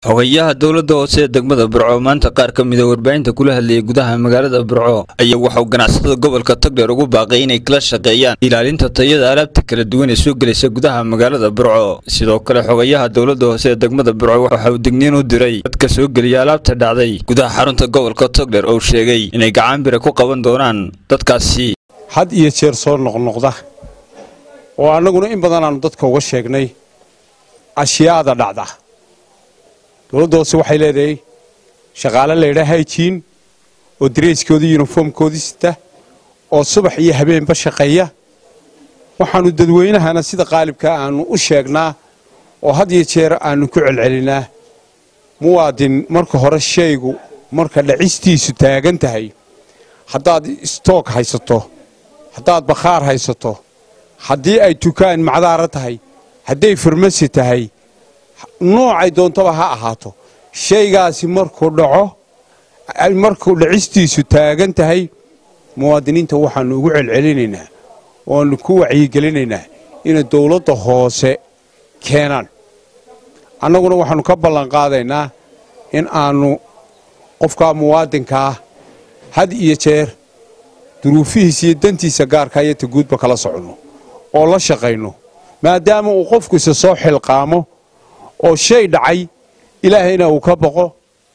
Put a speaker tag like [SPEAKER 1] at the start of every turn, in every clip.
[SPEAKER 1] xogayaha dowladda hoose ee degmada burco maanta qaar ka mida warbaahinta kula hadlayay gudaha magaalada burco ayaa waxauu ganacsatada gobolka togdheer ugu baaqay inay kala shaqeeyaan ilaalinta tayada alaabta kala duwan ee soo gelaysa gudaha magaalada burco sidoo kale xogayaha dowladda hoose ee degmada burco waxa uu digniin u diray dadka soo geliya alaabta dhacday gudaha xarunta gobolka togdheer oo sheegay inay gacan bira ku qaban doonaan dadkaasi
[SPEAKER 2] had iyo jeer soo noqnoqda oo annaguna in badan aanu dadka uga sheegnay ashyaada dhacda dowladda hoose waxay leedahay shaqaale laydhaa hayjiin oo dareyskoodii yuniformkoodii sita oo subax iyo habeenba shaqeeya waxaannu dadweynahana sida qaalibkaa aannu u sheegnaa oo had iyo jeer aannu ku celcelinaa muwaadin marka hore shaygu marka dhacistiisu taagan tahay haddaad stoog haysato haddaad bakhaar haysato haddii ay tukaan macdaara tahay hadday farmasi tahay noocay doontaba ha ahaato shaygaasi markuu dhaco markuu dhacistiisu taagan tahay muwaadiniinta waxaannu ugu celcelinaynaa waannu ku wacyigelinaynaa inay dowladda hoose keenaan annaguna waxaannu ka ballanqaadaynaa in aannu qofkaa muwaadinkaa had iyo jeer duruufihiisa iyo dantiisa gaarkaa iyo ta guudba kala soconno oo la shaqayno maadaama uu qofku isa soo xilqaamo oo shay dhacay ilaahayna uu ka boqo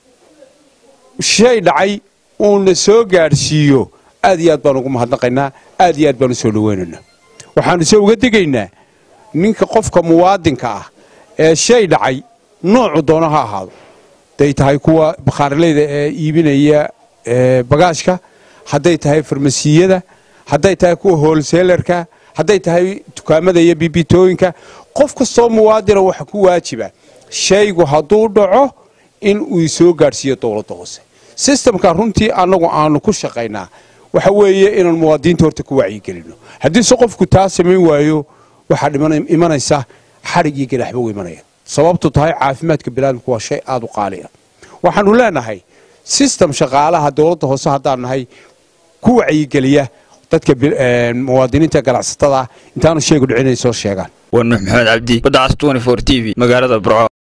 [SPEAKER 2] shay dhacay uuna soo gaadhsiiyo aad iyo aad baan ugu mahadnaqaynaa aad iyo aad baan u soo dhowaynaynaa waxaannu se uga degaynaa ninka qofka muwaadinka ah ee shay dhacay noocu doono ha ahaado hadday tahay kuwa bakhaarleyda ee iibinaya bagaashka hadday tahay farmasiyada hadday tahay kuwa hoolseelarka hadday tahay dukaamada iyo bibitooyinka qof kastoo muwaadina waxa ku waajiba shaygu hadduu dhaco in uu soo gaadhsiiyo dowladda hoose sistamka runtii annagu aanu ku shaqaynaa waxa weeye inaan muwaadiniinta horta ku wacyigelino haddiise qofku taa samayn waayo waxaa imanaysa xadhig iyo gadaxba u imanaya sababtu tahay caafimaadka biniaadamku waa shay aad u qaali ah waxaannu leenahay sistem shaqaalaha dowladda hoose haddaan nahay ku wacyigeliya dadka muwaadiniinta ganacsatada intaanu sheegu dhicin inay soo sheegaan
[SPEAKER 1] waa nuux maxamed cabdi badacas t v magaalada burco